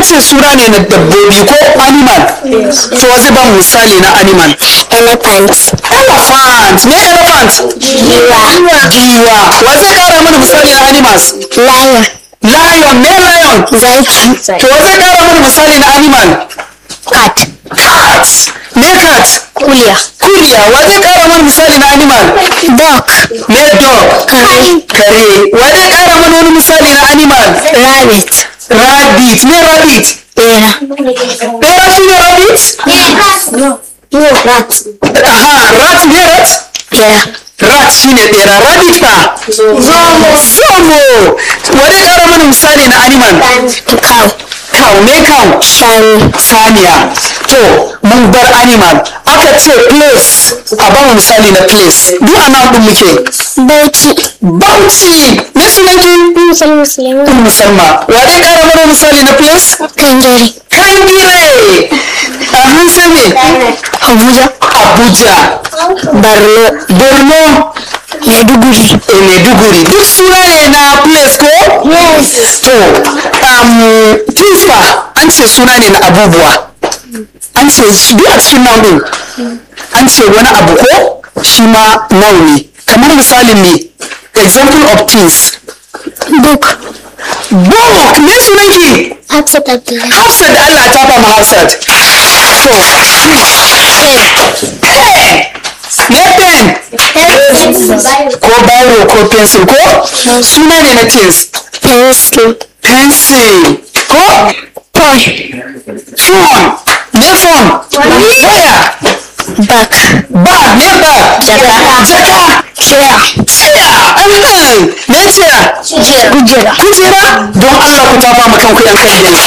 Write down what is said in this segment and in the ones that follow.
ce suna ne na dabbobi ko animal to wa zai ba mu misali na animal elephant elephant me elephant giwa giwa wa zai kara mana misali na animals lion lion me lion zaki to wa zai kara mana misali na animal cat cat me cat kuliya kuriya wa zai kara mana misali na animal dog me dog kare kare wa zai kara mana wani misali na animal rabbit rabbit me rabbit bera bera shi ne rabbit no rat aha rat me rat bera rat shi ne bera rabbit fa zomo zomo wa zai kara mana misali na animal cow cow me cow shani saniya to mun bar animal aka ce place a ba mu misali na place duk a nan din muke bauchi bauchi me sunanki musulmi musulmi ummu salma wa dai kara mana misali na place kangare kangire a hansa me abuja abuja borno borno maiduguri e maiduguri duk suna ne na place ko yes to um, tifa an ce suna ne na abubuwa an ce shi duk a cikin noun din an ce wani abu ko shi ma noun ne kamar misalin ne example of things book book me sunanki hafsat abdullahi hafsat da allah ta ba mu hafsat to pen me pen ko biro ko pencil ko suna ne na things pencil pencil ko phone phone me phone waya bag bag me bag Jaka. jaka chair tsaya ainihin me tsaya kujera kujera don allah ku tafa ma kanku yan kan gani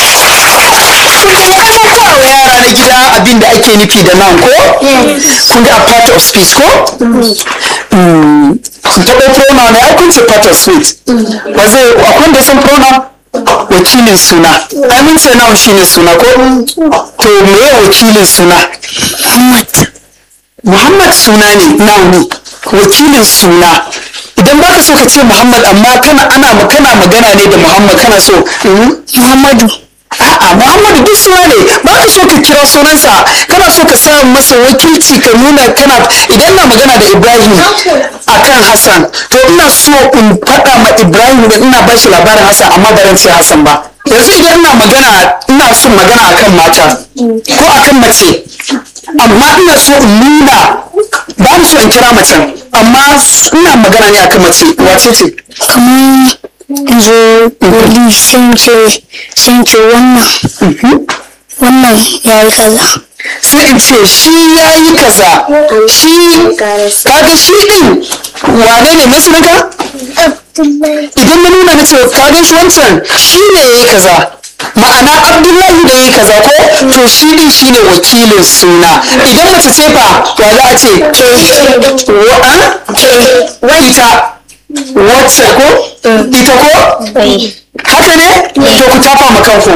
wa yara na gida abin da ake nufi da nan ko kun ga part of speech ko Mm, kun taɓa pronoun ne ai kun ce part of speech ba zai akwai da san pronoun wakilin suna ai mun ce noun shine suna ko to me wakilin suna muhammad Muhammad suna ne noun ne wakilin suna idan baka so ka ce Muhammad amma kana ana kana magana ne da Muhammad kana so mm, muhammadu a'a Muhammadu duk suna ne baka so ka kira sunansa kana so ka sa masa wakilci ka nuna kana idan na magana da Ibrahim akan Hassan to ina so in faɗa ma Ibrahim da ina ba shi labarin Hassan amma ba zan ce Hassan ba yanzu idan ina magana ina son magana akan mata ko akan mace amma ina so in nuna ba ni so in kira macen amma ina magana ne akan mace wace ce kamar yanzu wali sun ce sun ce wannan wannan ya yi kaza sai in ce shi ya yi kaza shi kaga shi din wane ne na sunanka idan na nuna na ce kaga shi wancan shi ne ya yi kaza ma'ana abdullahi da ya yi kaza ko to shi din shi ne wakilin suna idan mace ce fa wa za a ce wa ita wacce ko ita ko haka ne to ku tafa ma kanku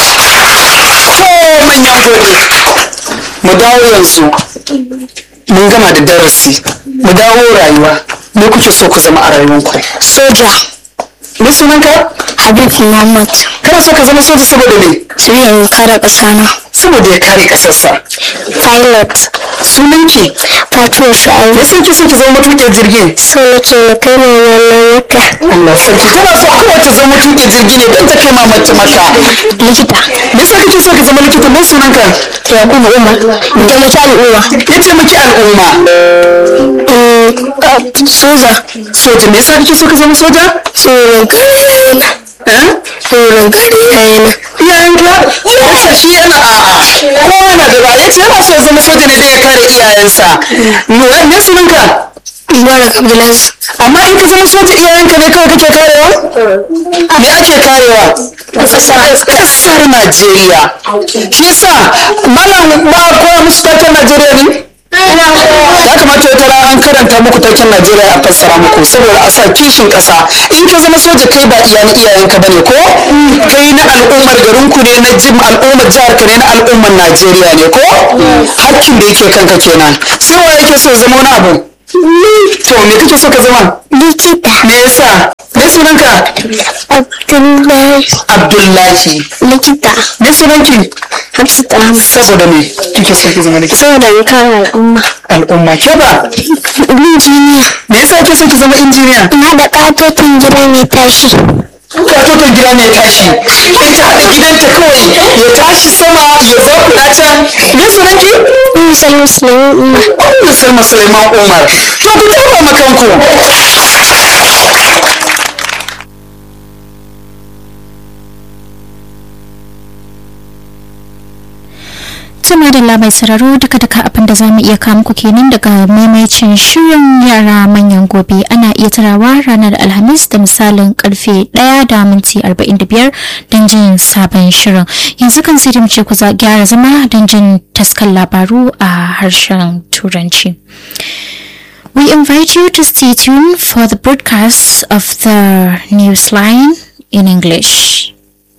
to manyan gobe mu dawo yanzu mun gama da darasi mu dawo rayuwa me kuke so ku zama a rayuwanku soja me sunanka habib muhammad kana so ka zama soja saboda me sai in kare ƙasana saboda ya kare kasarsa pilot sunanki fatuwa sa'ayi me sun ki so ki zama matuƙin jirgin so nake na kai ma wannan wata Allah sarki tana so kawai ta zama matuƙin jirgi ne don ta kai ma mace maka likita me yasa kake so ka zama likita me sunanka yakubu umar taimaki al'umma ya taimaki al'umma Mm, soja soja me yasa kake so ka zama soja tsoron kare yana eh tsoron kare yana iyayenka yasa shi yana a'a kowa na da ba yace yana so ya zama soja ne don ya kare iyayensa me me sunanka mubarak abdulaziz amma in ka zama soja iyayenka ne kawai kake karewa me ake karewa kasar najeriya shi yasa malam ba a koya musu taken najeriya ne ya kamata wata rana an karanta muku taken najeriya a fassara muku saboda a sa kishin kasa in ka zama soja kai ba iyayen iyayenka bane ko kai na al'ummar garinku ne na jim al'ummar jihar ka ne na al'ummar najeriya ne ko hakkin da yake kanka kenan sai wa yake so ya zama wani abu to me kake so ka zama likita me yasa me sunanka abdullahi Abdullahi Abdullahi likita me sunanki Hafsat Ahmad saboda me kike so ki zama likita saboda in kare al'umma al'umma ke ba injiniya me yasa kike so ki zama injiniya in haɗa ƙatotin gida mai tashi katoton gida ne tashi ita haɗa gidanta kawai ya tashi sama ya zauna can me sunanki in san musulmi umma Ummu Salma Suleiman Umar to ku tafa makanku Tuma da mai sararo duka duka abin da zamu iya kawo muku kenan daga maimaicin shirin yara manyan gobe ana iya tarawa ranar alhamis da misalin karfe 1 da minti 45 don jin sabon shirin yanzu kan sai da mu ce ku za gyara zama don jin taskan labaru a harshen turanci We invite you to stay tuned for the broadcast of the newsline in English.